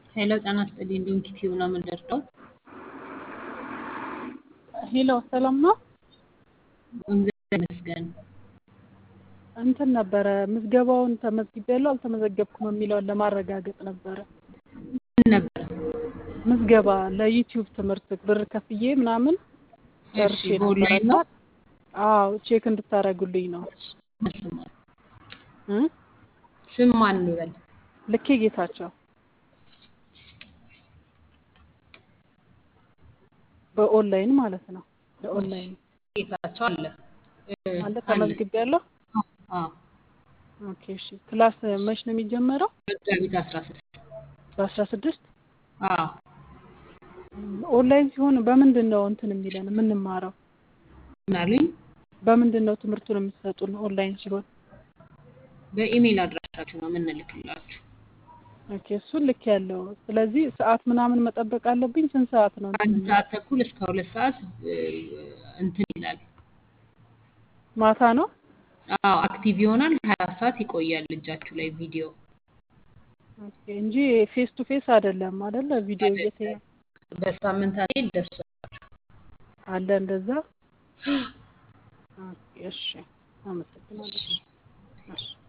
ሄሎ ጤና ይስጥልኝ ሊንክ ቲዩብ ነው የምንደርደው። ሄሎ ሰላም ነው። እግዚአብሔር ይመስገን። እንትን ነበረ ምዝገባውን ተመዝግቤያለሁ አልተመዘገብኩም የሚለውን ለማረጋገጥ ነበረ። ምን ነበር? ምዝገባ ለዩቲዩብ ትምህርት ብር ከፍዬ ምናምን ጨርሼ እሺ፣ በኦንላይን ነው? አዎ ቼክ እንድታደርጉልኝ ነው ስም ማን? እ ስም ማን ልበል? ልኬ ጌታቸው በኦንላይን ማለት ነው። ለኦንላይን ጌታቸው አለ እ፣ አለ አለ። ተመዝግቤያለሁ። አዎ፣ ኦኬ እሺ። ክላስ መች ነው የሚጀመረው? መጋቢት አስራ ስድስት በአስራ ስድስት አዎ ኦንላይን ሲሆን በምንድን ነው እንትን የሚለን የምንማረው? ምን አሉኝ? በምንድን ነው ትምህርቱን የምትሰጡን? ኦንላይን ሲሆን በኢሜይል አድራሻችሁ ነው የምንልክላችሁ። ኦኬ እሱን ልክ ያለው። ስለዚህ ሰዓት ምናምን መጠበቅ አለብኝ። ስንት ሰዓት ነው እንትን አንድ የሚለው? ሰዓት ተኩል እስከ ሁለት ሰዓት እ፣ እንትን ይላል። ማታ ነው። አዎ አክቲቭ ይሆናል። ሀያ አራት ሰዓት ይቆያል እጃችሁ ላይ ቪዲዮ ኦኬ እንጂ ፌስ ቱ ፌስ አይደለም አይደለ? ቪዲዮ እየተያ በሳምንት አንዴ ይደርሳል። አለ እንደዛ። ኦኬ እሺ፣ አመሰግናለሁ። እሺ